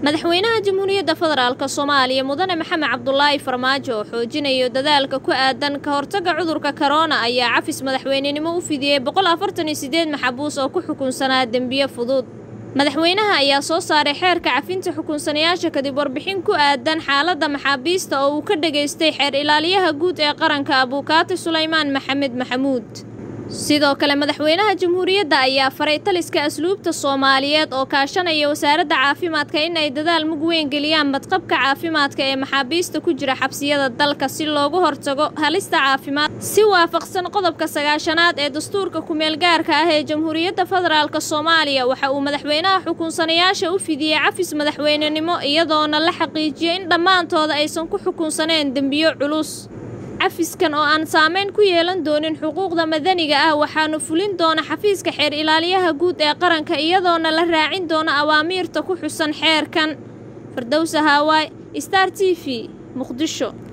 madaxweynaha jamhuuriyadda federaalk soomaaliya mudane maxamed cabdulaahi farmaajo oo xoojinayo dadaalka ku aadan ka hortagga cudurka korona ayaa cafis madaxweynenimo u fidiyey boqol afartan iyo sideed maxabuus oo ku xukunsanaa dembiye fudud madaxweynaha ayaa soo saaray xeerka cafinta xukunsanayaasha kadib warbixin ku aadan xaaladda maxaabiista oo uu ka dhageystay xeer ilaaliyaha guud ee qaranka abuukaati sulaymaan maxamed maxamuud sidoo kale madaxweynaha jamhuuriyadda ayaa faray taliska asluubta soomaaliyeed oo kaashanaya wasaaradda caafimaadka in ay dadaal mug weyn geliyaan badqabka caafimaadka ee maxaabiista ku jira xabsiyada dalka si loogu hortago halista caafimaad si waafaqsan qodobka sagaashanaad ee dastuurka ku-meelgaarka ah ee jamhuuriyadda federaalk soomaaliya waxa uu madaxweynaha xukunsanayaasha u fidiyey cafis madaxweynenimo iyadoona la xaqiijiyey in dhammaantooda aysan ku xukunsaneen dembiyo culus cafiskan oo aan saameyn ku yeelan doonin xuquuqda madaniga ah waxaanu fulin doona xafiiska xeer ilaaliyaha guud ee qaranka iyadoona la raacin doono awaamiirta ku xusan xeerkan fardowsa haawaay star t v muqdisho